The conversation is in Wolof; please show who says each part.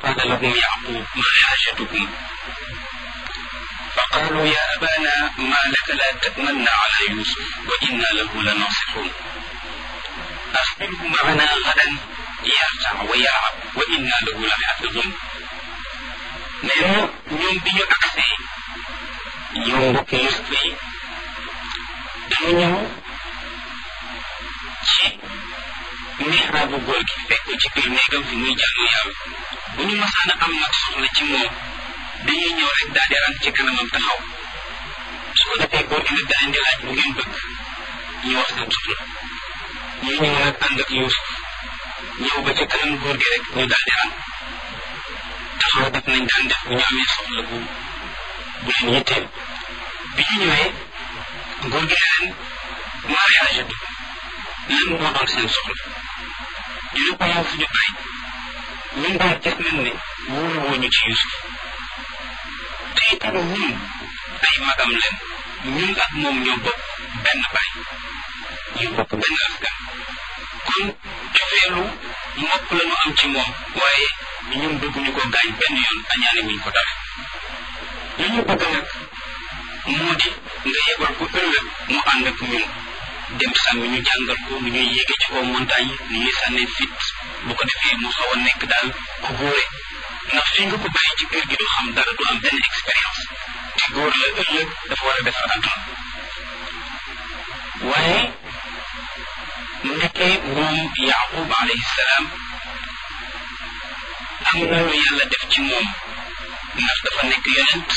Speaker 1: قال لهم يعقوب ما حاجتكم فقالوا يا أبانا ما لك لا تأمن على يوسف وإنا له لناصحون أخبره معنا غدا يرتع ويلعب وإنا له لحافظون nee na ñoom bi ñu agsee ñoom mbokk Yuusuf yi dañu ñëw ci mihraabu góor gi fekk ko ci biir néegam fi muy jaamu yàlla bu ñu masaan a am nag soxla ci moom dañuy ñëw rek daal di rang ci kanamam taxaw su ko defee góor gi nag da leen di laaj bu ngeen bëgg ñu wax seen soxla ñu ñëw nag ànd ak Yuusuf ñëw ba ci kanam góor gi rek ñu daal di rang taxaw def nañ daan def bu ñu amee soxla bu bu leen yitteel bi ñu ñëwee góor gi ne leen maa xaajatu lan moo doon seen soxla ñu ne ko yow fu ñu bàyyi ñun daal gis nañ ne wóolu woo ñu ci Yuusuf te itam ñun ay magam leen ñun ak moom ñoo bokk benn baay ñu bokk benn askan kon cofeelu mbokk la ñu am ci moom waaye ñun bëgguñu ko gaañ benn yoon añaane wuñ ko dara li ñu bëgg nag moo di nga yebal ko ëllëg mu ànd ak ñun dem sàmmi ñu jàngal ko nu ñuy yéege ci kaw montagne nu ñuy sànnee fit bu ko defee mu xaw a nekk daal ku góore ndax fii nga ko bàyyi ci kër gi du xam dara du am benn expérience te góor la ëllëg dafa war a defar àdduna waaye nekkee moom yaqub alayhi salaam am na lu yàlla def ci moom ndax dafa nekk yonent